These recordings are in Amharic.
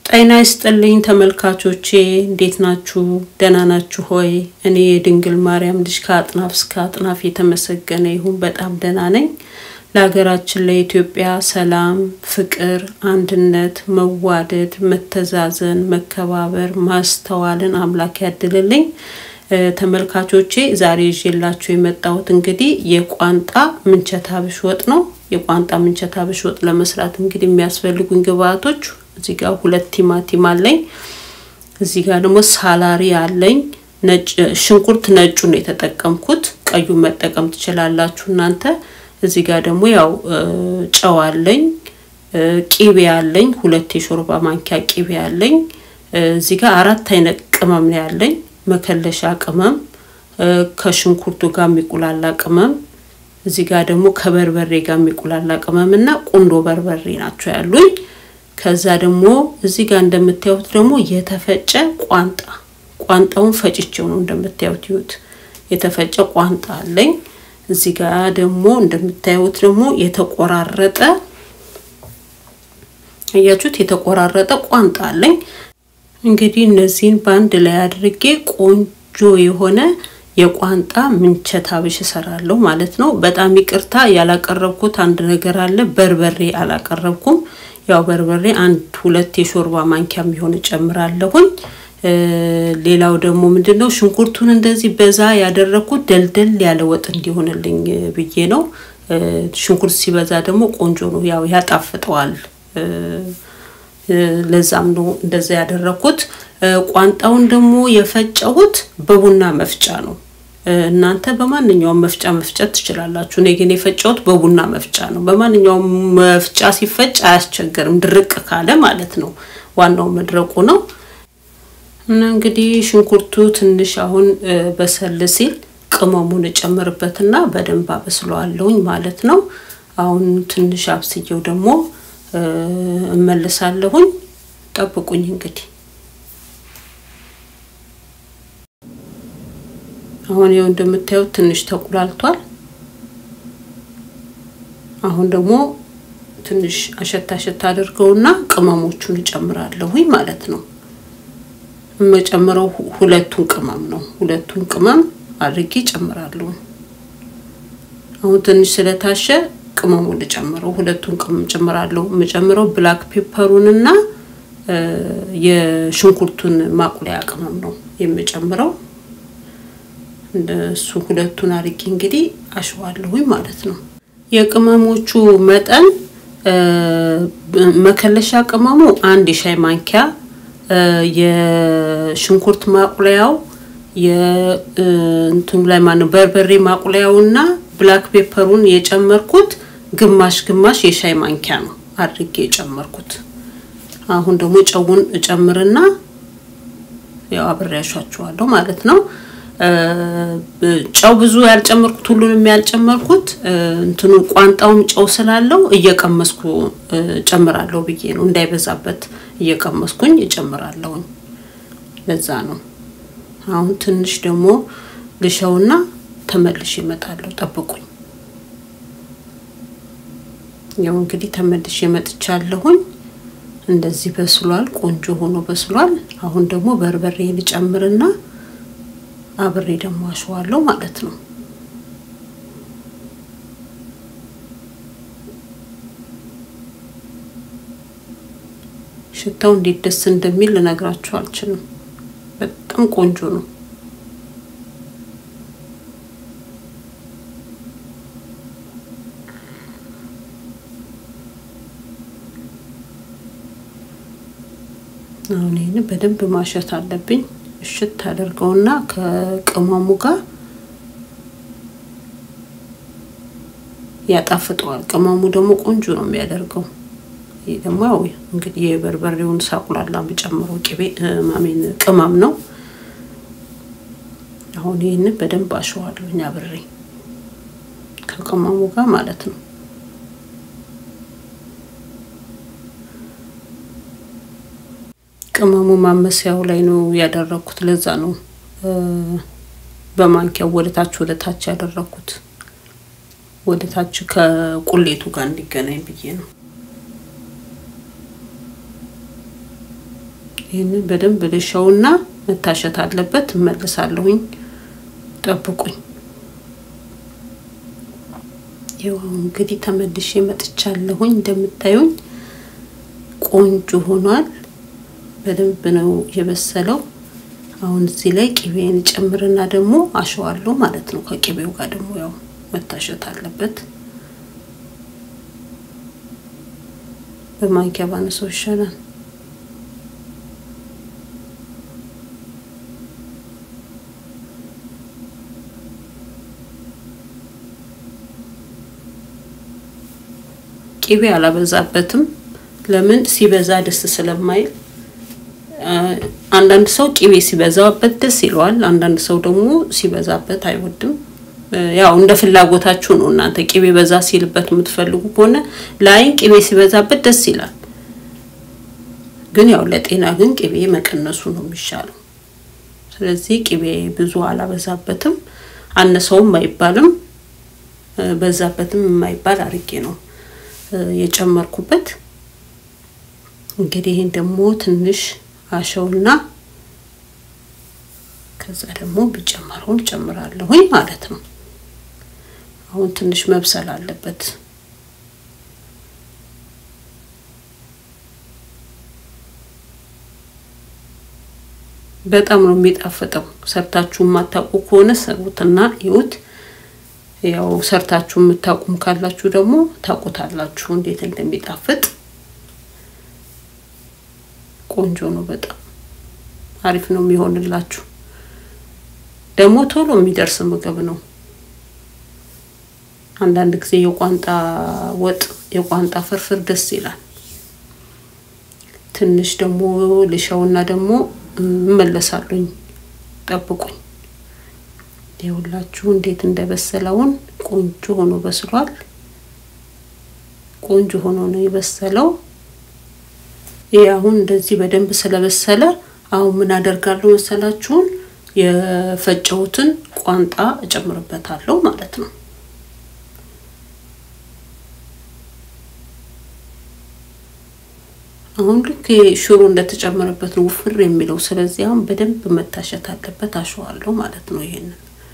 ጤና ይስጥልኝ ተመልካቾቼ፣ እንዴት ናችሁ? ደህና ናችሁ ሆይ? እኔ የድንግል ማርያም ልጅ ከአጥናፍ እስከ አጥናፍ የተመሰገነ ይሁን በጣም ደህና ነኝ። ለሀገራችን ለኢትዮጵያ ሰላም፣ ፍቅር፣ አንድነት፣ መዋደድ፣ መተዛዘን፣ መከባበር፣ ማስተዋልን አምላክ ያድልልኝ። ተመልካቾቼ ዛሬ ይዤላችሁ የመጣሁት እንግዲህ የቋንጣ ምንቸት አብሽ ወጥ ነው። የቋንጣ ምንቸት አብሽ ወጥ ለመስራት እንግዲህ የሚያስፈልጉኝ ግብአቶች እዚህ ጋር ሁለት ቲማቲም አለኝ። እዚህ ጋር ደግሞ ሳላሪ አለኝ። ነጭ ሽንኩርት ነጩን የተጠቀምኩት፣ ቀዩን መጠቀም ትችላላችሁ እናንተ። እዚህ ጋር ደግሞ ያው ጨው አለኝ፣ ቂቤ አለኝ፣ ሁለት የሾርባ ማንኪያ ቂቤ አለኝ። እዚህ ጋር አራት አይነት ቅመም ነው ያለኝ። መከለሻ ቅመም፣ ከሽንኩርቱ ጋር የሚቁላላ ቅመም፣ እዚህ ጋር ደግሞ ከበርበሬ ጋር የሚቁላላ ቅመም እና ቁንዶ በርበሬ ናቸው ያሉኝ። ከዛ ደግሞ እዚህ ጋር እንደምታዩት ደግሞ የተፈጨ ቋንጣ ቋንጣውን ፈጭቼው ነው እንደምታዩት ይሁት የተፈጨ ቋንጣ አለኝ። እዚህ ጋር ደግሞ እንደምታዩት ደግሞ የተቆራረጠ እያችሁት የተቆራረጠ ቋንጣ አለኝ። እንግዲህ እነዚህን በአንድ ላይ አድርጌ ቆንጆ የሆነ የቋንጣ ምንቸት አብሽ እሰራለሁ ማለት ነው። በጣም ይቅርታ ያላቀረብኩት አንድ ነገር አለ። በርበሬ አላቀረብኩም። ያው በርበሬ አንድ ሁለት የሾርባ ማንኪያ የሚሆን እጨምራለሁኝ። ሌላው ደግሞ ምንድነው ሽንኩርቱን እንደዚህ በዛ ያደረኩት ደልደል ያለ ወጥ እንዲሆንልኝ ብዬ ነው። ሽንኩርት ሲበዛ ደግሞ ቆንጆ ነው፣ ያው ያጣፍጠዋል። ለዛም ነው እንደዛ ያደረኩት። ቋንጣውን ደግሞ የፈጨሁት በቡና መፍጫ ነው። እናንተ በማንኛውም መፍጫ መፍጨት ትችላላችሁ። እኔ ግን የፈጨሁት በቡና መፍጫ ነው። በማንኛውም መፍጫ ሲፈጭ አያስቸግርም፣ ድርቅ ካለ ማለት ነው። ዋናው መድረቁ ነው። እና እንግዲህ ሽንኩርቱ ትንሽ አሁን በሰል ሲል ቅመሙን እጨምርበትና በደንብ አበስለዋለሁኝ ማለት ነው። አሁን ትንሽ አብስየው ደግሞ እመልሳለሁኝ። ጠብቁኝ እንግዲህ አሁን ይኸው እንደምታዩት ትንሽ ተቁላልቷል። አሁን ደግሞ ትንሽ አሸታ አሸታ አድርገውና ቅመሞቹን እጨምራለሁኝ ማለት ነው። የምጨምረው ሁለቱን ቅመም ነው። ሁለቱን ቅመም አድርጌ እጨምራለሁ። አሁን ትንሽ ስለታሸ ቅመሙን ልጨምረው። ሁለቱን ቅመም ጨምራለሁ። የምጨምረው ብላክ ፔፐሩንና የሽንኩርቱን ማቁለያ ቅመም ነው የምጨምረው። እንደሱ ሁለቱን አድርጌ እንግዲህ አሸዋለሁኝ ማለት ነው። የቅመሞቹ መጠን መከለሻ ቅመሙ አንድ የሻይ ማንኪያ፣ የሽንኩርት ማቁለያው የእንትኑ ላይ ማነው በርበሬ ማቁለያውና ብላክ ፔፐሩን የጨመርኩት ግማሽ ግማሽ የሻይ ማንኪያ ነው አድርጌ የጨመርኩት። አሁን ደግሞ ጨውን እጨምርና ያው አብሬ ያሻችኋለሁ ማለት ነው። ጨው ብዙ ያልጨመርኩት ሁሉንም ያልጨመርኩት እንትኑ ቋንጣውም ጨው ስላለው እየቀመስኩ ጨምራለሁ ብዬ ነው፣ እንዳይበዛበት እየቀመስኩኝ እጨምራለሁኝ። ለዛ ነው። አሁን ትንሽ ደግሞ ልሸውና ተመልሼ እመጣለሁ። ጠብቁኝ። ያው እንግዲህ ተመልሼ እመጥቻለሁኝ። እንደዚህ በስሏል፣ ቆንጆ ሆኖ በስሏል። አሁን ደግሞ በርበሬ ልጨምርና አብሬ ደግሞ አሸዋለሁ ማለት ነው። ሽታው እንዴት ደስ እንደሚል ልነግራችሁ አልችልም። በጣም ቆንጆ ነው። አሁን ይህን በደንብ ማሸት አለብኝ። እሽት አደርገውና ከቅመሙ ጋር ያጣፍጠዋል። ቅመሙ ደግሞ ቆንጆ ነው የሚያደርገው። ይህ ደግሞ ያው እንግዲህ የበርበሬውን ሳቁላላ የምጨምረው ቅቤ ማሜን ቅመም ነው። አሁን ይህንን በደንብ አሸዋለሁኝ አብሬ ከቅመሙ ጋር ማለት ነው። ቅመሙ ማመሰያው ላይ ነው ያደረኩት። ለዛ ነው በማንኪያው ወደ ታች ወደ ታች ያደረኩት። ወደ ታች ከቁሌቱ ጋር እንዲገናኝ ብዬ ነው። ይህንን በደንብ ልሸውና መታሸት አለበት። እመልሳለሁኝ። ጠብቁኝ። ይኸው እንግዲህ ተመልሼ መጥቻለሁኝ። እንደምታዩኝ ቆንጆ ሆኗል። በደንብ ነው የበሰለው። አሁን እዚህ ላይ ቅቤን ጨምርና ደግሞ አሸዋለሁ ማለት ነው። ከቅቤው ጋር ደግሞ ያው መታሸት አለበት። በማንኪያ ባነሰው ይሻላል። ቅቤ አላበዛበትም። ለምን ሲበዛ ደስ ስለማይል አንዳንድ ሰው ቅቤ ሲበዛበት ደስ ይለዋል። አንዳንድ ሰው ደግሞ ሲበዛበት አይወድም። ያው እንደ ፍላጎታችሁ ነው። እናንተ ቅቤ በዛ ሲልበት የምትፈልጉ ከሆነ ለአይን ቅቤ ሲበዛበት ደስ ይላል። ግን ያው ለጤና ግን ቅቤ መቀነሱ ነው የሚሻለው። ስለዚህ ቅቤ ብዙ አላበዛበትም፣ አነሰውም አይባልም፣ በዛበትም የማይባል አርጌ ነው የጨመርኩበት። እንግዲህ ይህን ደግሞ ትንሽ አሸውና ከዛ ደግሞ ቢጨመረውን ጨምራለሁኝ ማለት ነው። አሁን ትንሽ መብሰል አለበት። በጣም ነው የሚጣፍጠው። ሰርታችሁ የማታውቁ ከሆነ ሰሩትና ይዩት። ያው ሰርታችሁ የምታውቁም ካላችሁ ደግሞ ታውቁታላችሁ እንዴት እንደሚጣፍጥ። ቆንጆ ነው። በጣም አሪፍ ነው የሚሆንላችሁ። ደግሞ ቶሎ የሚደርስ ምግብ ነው። አንዳንድ ጊዜ የቋንጣ ወጥ፣ የቋንጣ ፍርፍር ደስ ይላል። ትንሽ ደግሞ ልሻውና ደግሞ እመለሳለሁኝ። ጠብቁኝ። የሁላችሁ እንዴት እንደበሰለውን ቆንጆ ሆኖ በስሏል። ቆንጆ ሆኖ ነው የበሰለው። ይህ አሁን እንደዚህ በደንብ ስለበሰለ አሁን ምን አደርጋለሁ መሰላችሁን? የፈጨሁትን ቋንጣ እጨምርበታለሁ ማለት ነው። አሁን ልክ ሽሮ እንደተጨመረበት ነው ውፍር የሚለው። ስለዚህ አሁን በደንብ መታሸት አለበት። አሸዋለሁ ማለት ነው ይሄንን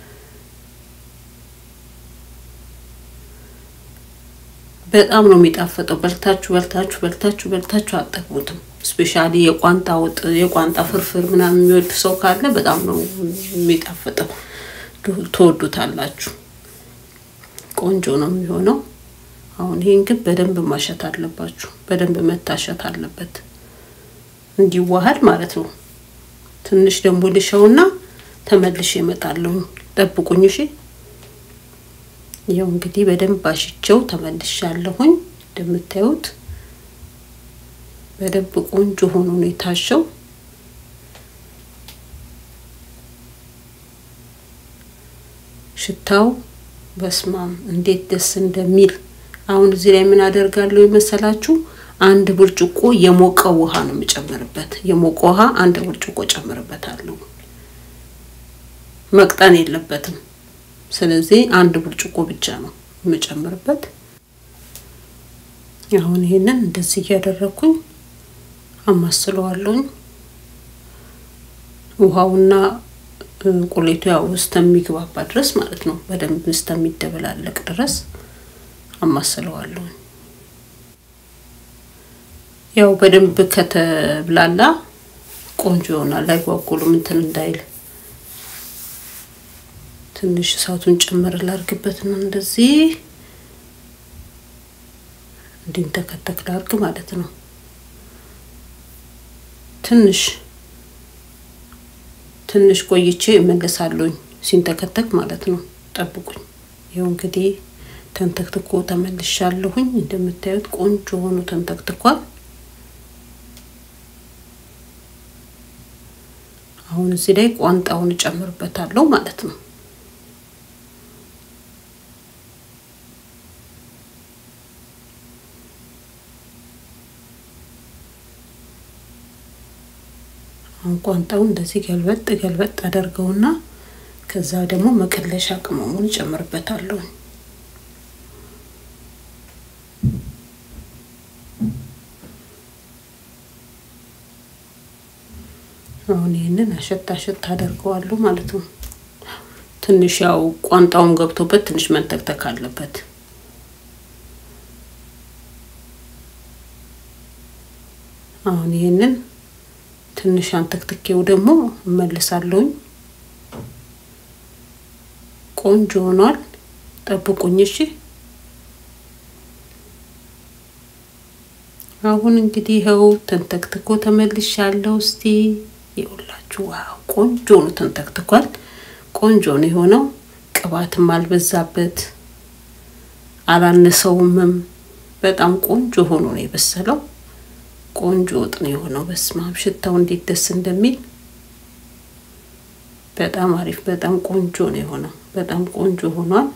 በጣም ነው የሚጣፈጠው። በልታችሁ በልታችሁ በልታችሁ በልታችሁ አጠግቡትም። ስፔሻሊ የቋንጣ ወጥ የቋንጣ ፍርፍር ምናምን የሚወድ ሰው ካለ በጣም ነው የሚጣፍጠው። ትወዱታላችሁ። ቆንጆ ነው የሚሆነው። አሁን ይሄን ግን በደንብ ማሸት አለባችሁ። በደንብ መታሸት አለበት እንዲዋሃድ ማለት ነው። ትንሽ ደግሞ ልሸውና ተመልሼ እመጣለሁ። ጠብቁኝ እሺ። ያው እንግዲህ በደንብ አሽቸው ተመልሻለሁኝ። እንደምታዩት በደንብ ቆንጆ ሆኖ ነው የታሸው። ሽታው በስማም እንዴት ደስ እንደሚል። አሁን እዚህ ላይ ምን አደርጋለሁ የመሰላችሁ? አንድ ብርጭቆ የሞቀ ውሃ ነው የምጨምርበት። የሞቀ ውሃ አንድ ብርጭቆ ጨምርበታለሁ። መቅጠን የለበትም። ስለዚህ አንድ ብርጭቆ ብቻ ነው የምጨምርበት። አሁን ይሄንን እንደዚህ እያደረኩኝ አማስለዋለሁኝ። ውሃውና ቁሌቱ ያው እስከሚግባባ ድረስ ማለት ነው። በደንብ እስከሚደበላለቅ ድረስ አማስለዋለሁኝ። ያው በደንብ ከተብላላ ቆንጆ ይሆናል። አይጓጉሉም እንትን እንዳይል ትንሽ እሳቱን ጨምር ላርግበት ነው። እንደዚህ እንዲንተከተክ ላርግ ማለት ነው። ትንሽ ትንሽ ቆይቼ እመለሳለሁኝ ሲንተከተክ ማለት ነው። ጠብቁኝ። ይኸው እንግዲህ ተንተክትኮ ተመልሻለሁኝ። እንደምታዩት ቆንጆ ሆኖ ተንተክትኳል። አሁን እዚህ ላይ ቋንጣውን እጨምርበታለሁ ማለት ነው። አሁን ቋንጣውን እንደዚህ ገልበጥ ገልበጥ አደርገውና ከዛ ደግሞ መቀለሻ ቅመሙን እጨምርበታለሁ። አሁን ይህንን አሸት አሸት አደርገዋለሁ ማለት ነው። ትንሽ ያው ቋንጣውም ገብቶበት ትንሽ መንተክተክ አለበት። አሁን ይህንን ትንሽ አንተክትኬው ደግሞ እመልሳለሁኝ። ቆንጆ ሆኗል። ጠብቁኝ እሺ። አሁን እንግዲህ ይኸው ተንተክትኮ ተመልሻለሁ። እስቲ ይኸውላችሁ፣ ዋው ቆንጆ ነው፣ ተንተክትኳል። ቆንጆ ነው የሆነው። ቅባትም አልበዛበት አላነሰውምም። በጣም ቆንጆ ሆኖ ነው የበሰለው። ቆንጆ ወጥ ነው የሆነው። በስማም ሽታው እንዴት ደስ እንደሚል በጣም አሪፍ፣ በጣም ቆንጆ ነው የሆነው። በጣም ቆንጆ ሆኗል።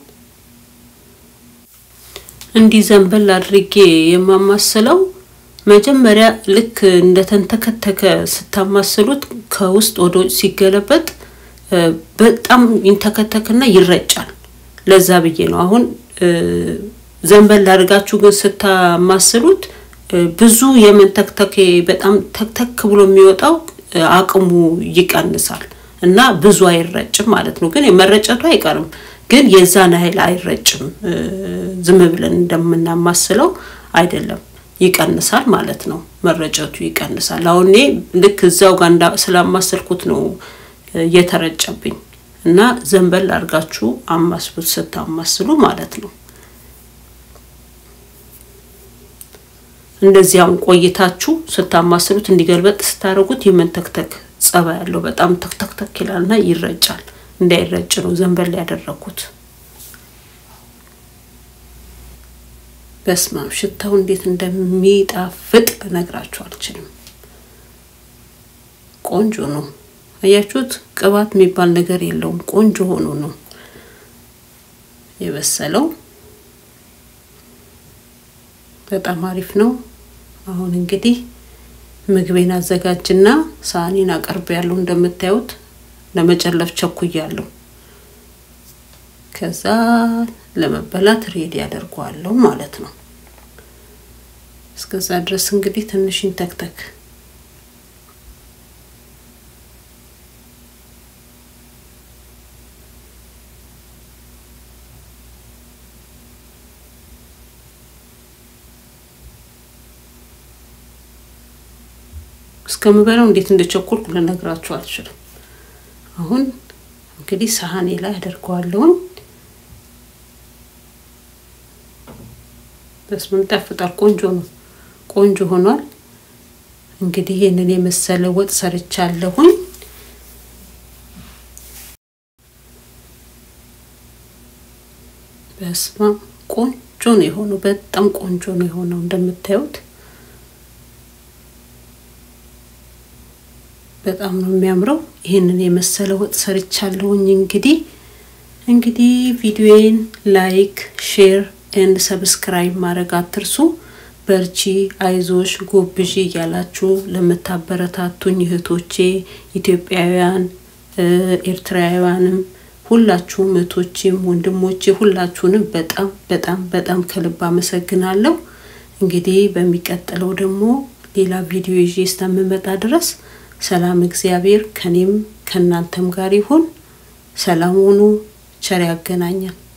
እንዲህ ዘንበል አድርጌ የማማስለው መጀመሪያ ልክ እንደተንተከተከ ስታማስሉት ከውስጥ ወደ ውጭ ሲገለበጥ በጣም ይንተከተክና ይረጫል። ለዛ ብዬ ነው አሁን ዘንበል አድርጋችሁ ግን ስታማስሉት ብዙ የመንተክተክ በጣም ተክተክ ብሎ የሚወጣው አቅሙ ይቀንሳል እና ብዙ አይረጭም ማለት ነው። ግን የመረጨቱ አይቀርም፣ ግን የዛን ያህል አይረጭም። ዝም ብለን እንደምናማስለው አይደለም፣ ይቀንሳል ማለት ነው። መረጨቱ ይቀንሳል። አሁን እኔ ልክ እዛው ጋር ስላማሰልኩት ነው የተረጨብኝ እና ዘንበል አድርጋችሁ አማስሉት ስታማስሉ ማለት ነው። እንደዚያውን ቆይታችሁ ስታማስሉት እንዲገልበጥ ስታደርጉት የመንተክተክ ጸባይ ያለው በጣም ተክተክተክ ይላልና ይረጫል። እንዳይረጭ ነው ዘንበል ያደረኩት። በስማም ሽታው እንዴት እንደሚጣፍጥ ልነግራችሁ አልችልም። ቆንጆ ነው። አያችሁት? ቅባት የሚባል ነገር የለውም። ቆንጆ ሆኖ ነው የበሰለው። በጣም አሪፍ ነው። አሁን እንግዲህ ምግቤን አዘጋጅና ሳህኔን አቀርብ ያለው እንደምታዩት ለመጨለፍ ቸኩያለሁ። ከዛ ለመበላት ሬዲ ያደርገዋለሁ ማለት ነው። እስከዛ ድረስ እንግዲህ ትንሽ ይንተክተክ። እስከምበላው እንዴት እንደቸኮልኩ ልነግራችሁ አልችልም። አሁን እንግዲህ ሳህኔ ላይ አደርገዋለሁኝ። በስመ ይጣፍጣል። ቆንጆ ነው። ቆንጆ ሆኗል። እንግዲህ ይህንን የመሰለ ወጥ ሰርቻለሁኝ። በስመ ቆንጆ ነው የሆነው። በጣም ቆንጆ ነው የሆነው እንደምታዩት በጣም ነው የሚያምረው። ይህንን የመሰለ ወጥ ሰርቻለሁኝ። እንግዲህ እንግዲህ ቪዲዮዬን ላይክ፣ ሼር ኤንድ ሰብስክራይብ ማድረግ አትርሱ። በርቺ፣ አይዞሽ፣ ጎብዢ እያላችሁ ለምታበረታቱኝ እህቶቼ ኢትዮጵያውያን፣ ኤርትራውያንም ሁላችሁም እህቶቼም ወንድሞቼ ሁላችሁንም በጣም በጣም በጣም ከልብ አመሰግናለሁ። እንግዲህ በሚቀጥለው ደግሞ ሌላ ቪዲዮ ይዤ እስከምመጣ ድረስ ሰላም እግዚአብሔር ከኔም ከእናንተም ጋር ይሁን። ሰላም ሁኑ። ቸር ያገናኛል።